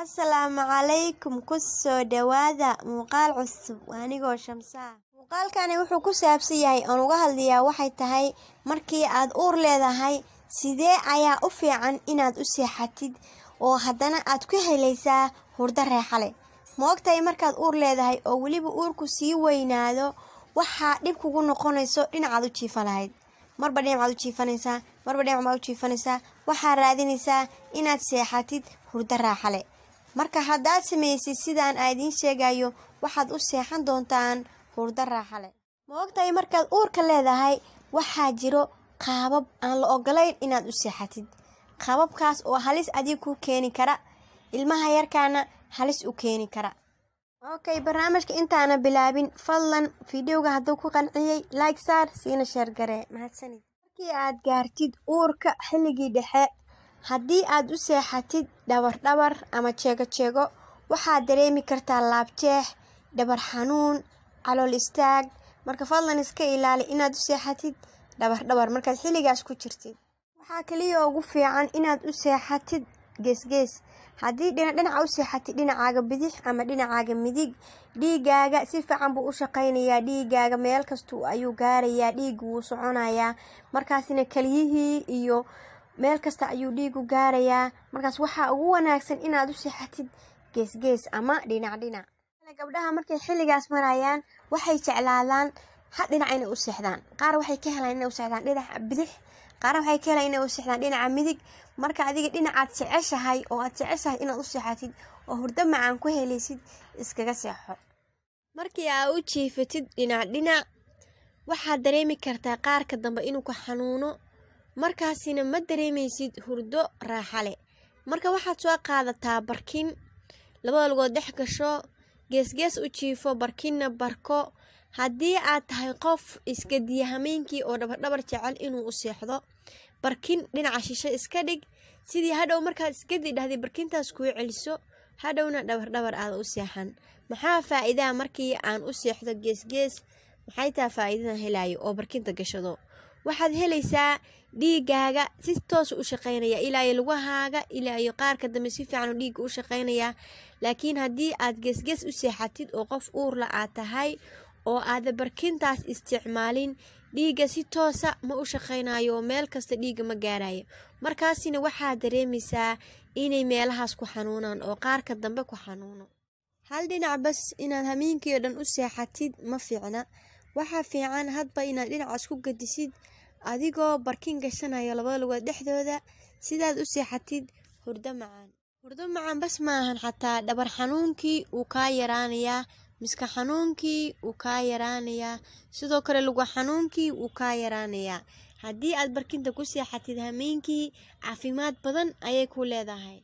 Asalaamu calaykum ku soo dhawaada muuqaal cusub anigoo Shamsa muuqaalkani wuxuu ku saabsan yahay aan uga hadlayaa waxay tahay markii aad uur leedahay sidee ayaa u fiican inaad u seexatid oo haddana aad ku helaysaa hurdo raaxo leh ma ogtahay markaad uur leedahay oo weliba uurku sii weynaado waxaa dhib kugu noqonayso dhinacaad u jiifa lahayd marba dhinacaad u jiifanaysaa marba dhinac baad u jiifanaysaa waxaa raadinaysaa inaad seexatid hurdo raaxo leh marka haddaad samaysid sidaan aan idiin sheegayo waxaad u seexan doontaan hurdo raaxo leh ma ogtahay markaad uurka leedahay waxaa jiro qaabab aan la ogolayn inaad u seexatid qaababkaas oo halis adiga ku keeni kara ilmaha yarkaana halis u keeni kara okay barnaamijka intaana bilaabin fadlan fideoga hadduu ku qanciyey like saar siina sheer garee mahadsanid markii aad gaartid uurka xilligii dhexe haddii aad u seexatid dhabar dhabar ama jeego jeego waxaad dareemi kartaa laabjeex dhabar xanuun calool istaag marka fadlan iska ilaali inaad u seexatid dhabar dhabar markaad xilligaas ku jirtid waxaa kaliya ugu fiican inaad u seexatid geesgees haddii dhinaca u seexatid dhinacaaga bidix ama dhinacaaga midig dhiigaaga si fiican buu u shaqaynayaa dhiigaaga meel kasta ayuu gaarayaa dhiigu wuu soconayaa markaasina keliyihii iyo meel kasta ayuu dhiigu gaarayaa markaas waxaa ugu wanaagsan inaad u seexatid geesgees ama dhinac dhinac gabdhaha markay xilligaas marayaan waxay jeclaadaan ha dhinac inay u seexdaan qaar waxay ka helaan inay u seexdaan dhinaca bidix qaarna waxay ka helaan inay u seexdaan dhinaca midig marka adiga dhinacaad jeceshahay oo aad jeceshahay inaad u seexatid oo hurdo macaan ku helaysid iskaga seexo markii aa u jiifatid dhinac dhinac waxaad dareemi kartaa qaarka dambe inuu ku xanuuno markaasina ma dareemaysid hurdo raaxa leh marka waxaad soo qaadataa barkin labada lugood dhex gasho geesgees u jiifo barkinna barko haddii aad tahay qof iska diya hameenkii oo dhabardhabar jecel inuu u seexdo barkin dhinaca shisho iska dhig sidii hadhow markaad iskadi dhahday barkintaas kuu celiso hadhowna dhabardhabar aada u seexan maxaa faa-iidaha markii aan u seexdo geesgees maxay taha faa-iidadan helayo oo barkinta gashado waxaad helaysaa dhiigaaga si toosa u shaqaynaya ilaa iyo lugahaaga ilaa iyo qaarka dambe si fiican dhiigga u shaqaynayaa laakiin haddii aad geesgees u seexatid oo qof uurla aad tahay oo aada barkintaas isticmaalin dhiigga si toosa ma u shaqaynayo oo meel kasta dhiigga ma gaarayo markaasina waxaad dareemaysaa inay meelahaas ku xanuunaan oo qaarka dambe ku xanuuno hal dhinac bas inaad hameenkii oo dhan u seexatid ma fiicna waxaa fiican hadba inaad dhinacaas ku gadisid adigoo barkin gashanaya labada lugood dhexdooda sidaad u seexatid hurdo macaan hurdo macaan bas maahan xataa dhabar xanuunkii uu kaa yaraanayaa miska xanuunkii wuu kaa yaraanayaa sidoo kale luga xanuunkii wuu kaa yaraanayaa haddii aad barkinta ku seexatid hameenkii caafimaad badan ayay ku leedahay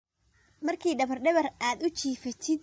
markii dhabardhabar aad u jiifatid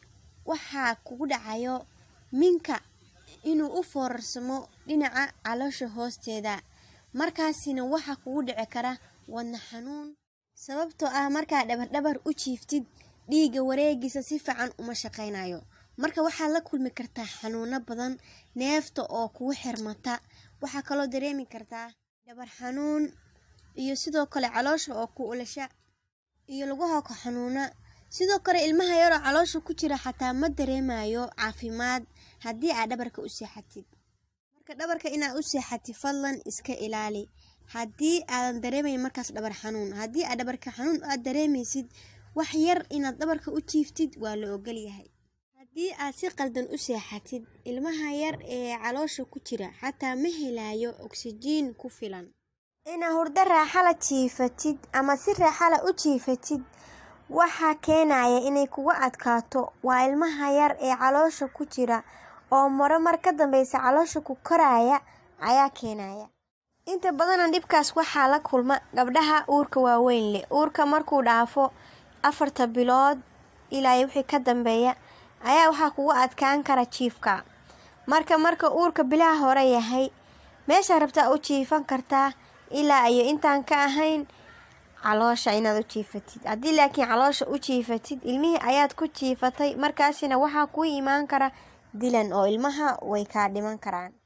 waxaa kugu dhacayo minka inuu u foorarsamo dhinaca caloosha hoosteeda markaasina waxaa kugu dhici kara wadna xanuun sababtoo ah markaad dhabardhabar u jiiftid dhiigga wareegiisa si fiican uma shaqaynayo marka waxaad la kulmi kartaa xanuuno badan neefta oo kugu xirmata waxaa kaloo dareemi kartaa dhabar xanuun iyo sidoo kale caloosha oo ku ulasha iyo lugaha ku xanuuna sidoo kale ilmaha yaroo caloosha ku jira xataa ma dareemayo caafimaad haddii aad dhabarka u seexatid marka dhabarka inaad u seexatid fadlan iska ilaali haddii aadan dareemayn markaas dhabar xanuun haddii aad dhabarka xanuun aad dareemaysid wax yar inaad dhabarka u jiiftid waa la ogolyahay haddii aad si qaldan u seexatid ilmaha yar ee caloosha ku jira xataa ma helayo oksijiin ku filan inaad hurdo raaxala jiifatid ama si raaxala u jiifatid waxaa keenaya inay kuga adkaato waa ilmaha yar ee caloosha ku jira oo maro mar ka dambeysa caloosha ku koraya ayaa keenaya inta badana dhibkaas waxaa la kulma gabdhaha uurka waaweyn leh uurka markuu dhaafo afarta bilood ilaa wixii ka dambeeya ayaa waxaa kugu adkaan kara jiifka marka marka uurka bilaha hore yahay meeshaa rabtaa u jiifan kartaa ilaa iyo intaan ka ahayn caloosha inaad u jiifatid haddii laakiin caloosha u jiifatid ilmihii ayaad ku jiifatay markaasina waxaa kuu imaan kara dilan oo ilmaha way kaa dhiman karaan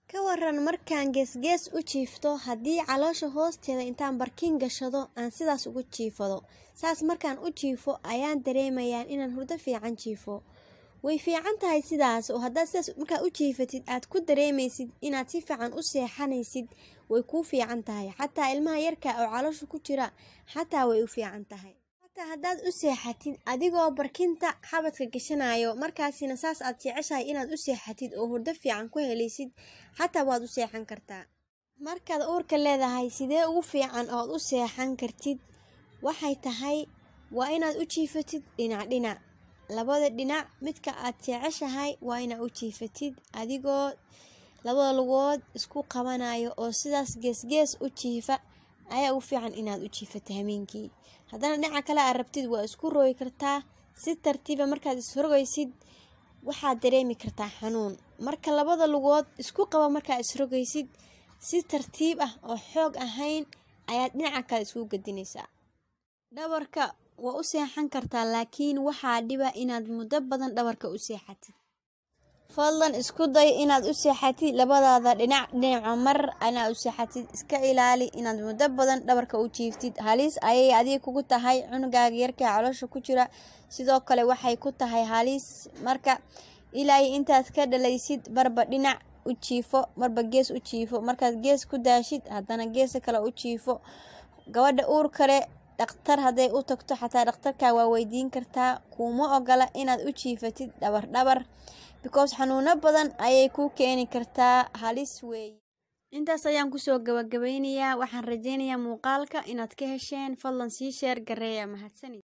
ka waran markaan geesgees u jiifto haddii caloosha hoosteeda intaan barkin gashado aan sidaas ugu jiifado saas markaan u jiifo ayaan dareemayaa inaan hurdo fiican jiifo way fiican tahay sidaas oo haddaad sidaas markaad u jiifatid aad ku dareemaysid inaad si fiican u seexanaysid way kuu fiican tahay xataa ilmaha yarka oo caloosha ku jira xataa way u fiican tahay xataa haddaad u seexatid adigoo barkinta xabadka gashanayo markaasina saas aad jeceshahay inaad u seexatid oo hurdo fiican ku helaysid xataa waad u seexan kartaa markaad uurka leedahay sidee ugu fiican ood u seexan kartid waxay tahay waa inaad u jiifatid dhinac dhinac labada dhinac midka aad jeceshahay waa inaad u jiifatid adigoo labada lugood isku qabanayo oo sidaas geesgees u jiifa ayaa ugu fiican inaad u jiifato hameenkii haddana dhinaca kale aad rabtid waa isku roogi kartaa si tartiiba markaad isrogaysid waxaad dareemi kartaa xanuun marka labada lugood isku qaba markaad isrogaysid si tartiib ah oo xoog ahayn ayaad dhinaca kale isku gedinaysaa dhabarka waa u seexan kartaa laakiin waxaa dhiba inaad muddo badan dhabarka u seexatid fadlan isku day inaad u seexatid labadaada dhinac dhinaca mar inaad u seexatid iska ilaali inaad muddo badan dhabarka u jiiftid halis ayay adiga kugu tahay cunugaaga yarka caloosha ku jira sidoo kale waxay ku tahay halis marka ilaa intaad ka dhalaysid marba dhinac u jiifo marba gees u jiifo markaad gees ku daashid haddana geesa kale u jiifo gabadha uur kale dhaktar hadday u tagto xataa dhakhtarka waa weydiin kartaa kuuma ogola inaad u jiifatid dhabar dhabar because xanuuno badan ayay kuu keeni kartaa halis weeye intaas ayaan kusoo gabagabeynayaa waxaan rajeynayaa muuqaalka inaad ka hesheen fadlan sii sheer gareeya mahadsanid